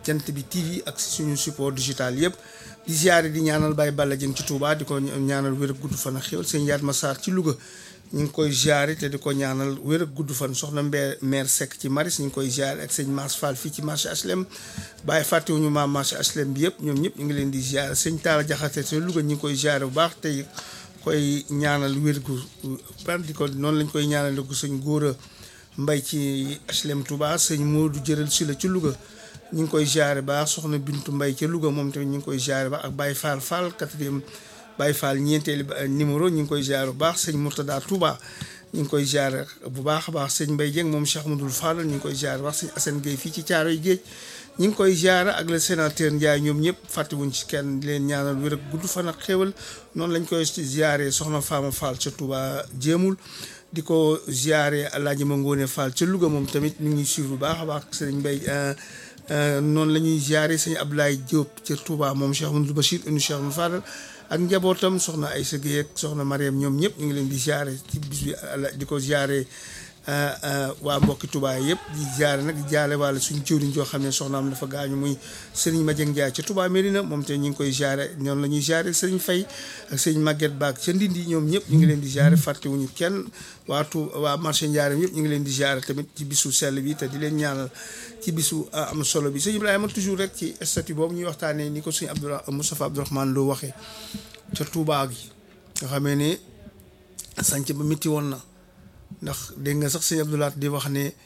jant bi TV ak suñu support digital yëpp di ziare di ñaanal Baye Balla Dieng ci Touba di ko ñaanal wér ak gudd fan ak xéwal sëñ Yaat Massar ci Louga ñu ngi koy ziare te di ko ñaanal wér ak gudd fan soxna Mbé maire Seck ci Maris ñu ngi koy ziare ak sëñ Mass Fall fii ci marché HLM Baye fàttewuñu maam marché HLM bi yëpp ñoom ñëpp ñu ngi leen di ziare sëñ Talla Jaxate te Louga ñu ngi koy ziare bu baax tey koy ñaanal wér gu par di ko noonu lañ koy ñaanal gu sëñ Góora Mbay ci HLM Touba sëñ Modou Jëral si la ci Louga ñu ngi koy ziare baax soxna Bintu Mbay ca Louga moom tamit ñu ngi koy ziare baax ak Baye Fall Fall quatrième Baye Fall ñeenteeli numéro ñu ngi koy ziare bu baax sëñ Mourtada Touba ñu ngi koy ziare bu baax a baax sëñ Mbay Dieng moom Cheikh Amadou Fall ñu ngi koy ziare baax sëñ Assane Gueye fii ci Caaroy Géej ñu ngi koy ziare ak le sénateur Ndiaye ñoom ñëpp fàttewuñ ci kenn di leen ñaanal wér ak gudd fan ak xéwal noonu lañ koy ziare soxna Fama Fall ca Touba jéemul di ko ziare Alaaji Ma Ngoone Fall ca Louga moom tamit mi ngi suivre bu baax a baax sëñ Mbay noonu la ñuy ziare sëñ Abdoulaye Diop ca Touba moom Cheikh Amadou Bachir inu Cheikh Amadou Fadal ak njabootam soxna Aïssa Gueye ak soxna Mariam ñoom ñëpp ñu ngi leen di ziare ci bis bi di ko ziare waa mbokki Touba yëpp di ziare nag di jaale wàlla suñu jëwriñ joo xam ne soxnaam dafa gaañu muy Serigne Madieng Ndiaye ca Touba Mérina moom te ñu ngi koy ziare noonu la ñuy ziare Serigne Faye ak Serigne Maguette Baag ca Ndindi ñoom ñëpp ñu ngi leen di ziare fàttewuñu kenn waa tu waa marché Ndiarème yëpp ñu ngi leen di ziare tamit ci bisu sell bi te di leen ñaanal ci bisu am solo bi sëñ Ibrahima toujours rek ci statut boobu ñuy waxtaanee ni ko sëñ Abdoura Moustapha Abdourahmane loo waxee ca Touba gi nga xamee ne sànc ba métti woon na ndax dégg nga sax sëñ Abdoulaat di wax ne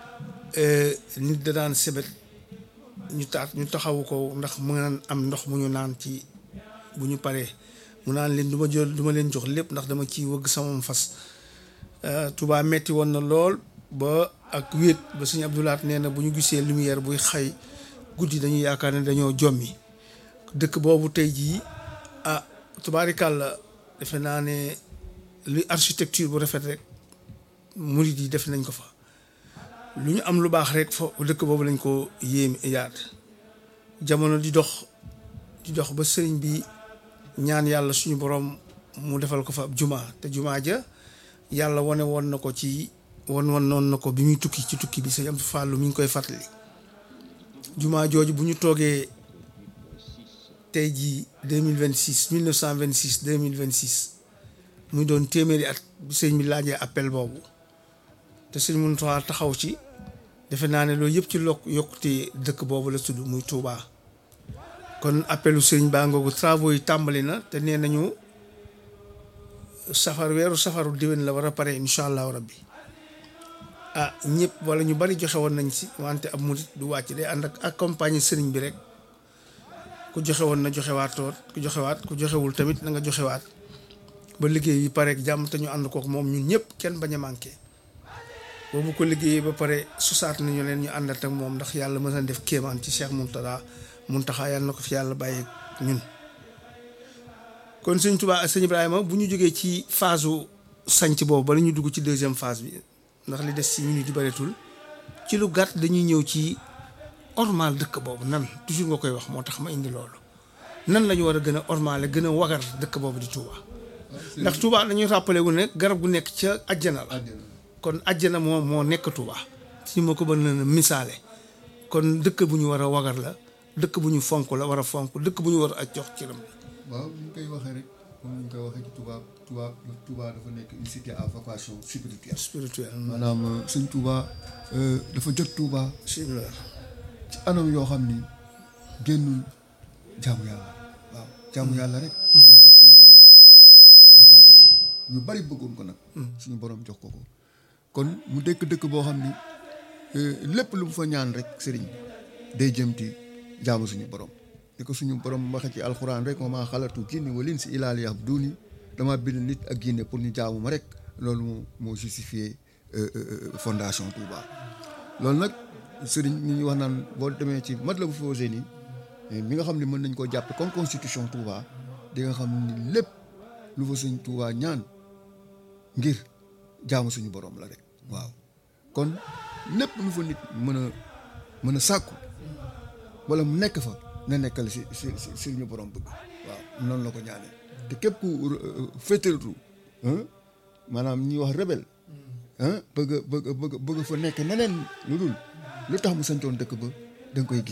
nit da daan sebet ñu taat ñu taxawu ko ndax mu naan am ndox mu ñu naan ci bu ñu paree mu naan leen du ma jël du ma leen jox lépp ndax dama ciy wëgg sama fas Touba metti woon na lool ba ak wéet ba sëñ Abdoulaat nee na bu ñu gisee lumière buy xay guddi dañuy yaakaar ne dañoo jommi dëkk boobu tey jii ah tubaarikàlla defe naa ne luy architecture bu rafet rek murid yi def nañ ko fa lu ñu am lu baax rek fa dëkk boobu lañ ko yéem yaat jamono di dox di dox ba sëriñ bi ñaan yàlla suñu borom mu defal ko fa ab jumaa te jumaa ja yàlla wane woon na ko ci won won noon na ko bi muy tukki ci tukki bi sëñ am fàllu mi ngi koy fàttali jumaa jooju bu ñu toogee tey jii deux mille vingt six mille neuf cent vingt six deux mille vingt six muy doon téeméeri at bi sëñ bi laajee appel boobu te sëñ Mountakha taxaw ci defe naa ne loolu yëpp ci lokk yokkute dëkk boobu la tudd muy Touba kon appelu sëñ baa ngoogu travaux yi tàmbali na te nee nañu safar weeru safaru déwén la war a pare incha allahu rabbi ah ñëpp wala ñu bari joxe woon nañ si wante ab murit du wàcc day ànd ak accompagner sëriñ bi rek ku joxe woon na joxewaatoot ku joxewaat ku joxewul tamit na nga joxewaat ba liggéey yi pare jàmm te ñu ànd kook moom ñun ñëpp kenn bañ a manqué boobu ko liggéeyee ba pare susaat nañu leen ñu àndat ak moom ndax yàlla mën na def kéemaan ci Cheikh Mountakha Mountakha yàlla na ko fi yàlla bàyyi ñun. kon sëñ Touba sëñ Ibrahima bu ñu jógee ci phase su sanc boobu bala ñu dugg ci deuxième phase bi ndax li des ci minute di bareetul ci lu gàtt dañuy ñëw ci ormal dëkk boobu nan toujours nga koy wax moo tax ma indi loolu nan la ñu war a gën a ormale gën a wagar dëkk boobu di Touba. ndax Touba dañuy rappelé wu ne garab gu nekk ca àjjana la kon àjjana moo moo nekk Touba si ma ko mën na misaale kon dëkk bu ñu war a wagar la dëkk bu ñu fonk la war a fonk dëkk bu ñu war a jox cëram la waaw ñu koy waxee rek comme ni ñu koy waxee ci Touba Touba Touba dafa nekk une cité à vocation spirituelle spirituel maanaam sëñ Touba dafa jot Touba bismillah ci anam yoo xam ni génnul jaamu yàlla waaw jaamu yàlla rek moo tax suñu borom rafaatal ko ko ñu bari bëggoon ko nag suñu borom jox ko ko kon mu dëkk dëkk boo xam ni lépp lu mu fa ñaan rek sëriñ day jëm ci jaamu suñu borom ni ko suñu borom waxe ci alxuraan rek ma maa xalatu jinni wal insi illaa liya'buduuni dama bind nit ak jinne pour ñu jaamu ma rek loolu moo moo justifié fondation Touba loolu nag sëriñ ñi ñu wax naan boo demee ci Matlabul Fawzayni mi nga xam ne mën nañ koo jàppe comme constitution Touba di nga xam ni lépp lu fa suñ Touba ñaan ngir jaamu suñu borom la rek waaw kon lépp lu fa nit mën a mën a sàkku wala mu nekk fa na nekkal si si si suñu borom bëgg waaw noonu la ko ñaanee te képp ku féetalatu maanaam ñuy wax rebelle bëgg bëgg bëgg bëgg fa nekk neneen lu dul lu tax mu santoon dëkk ba da nga koy gis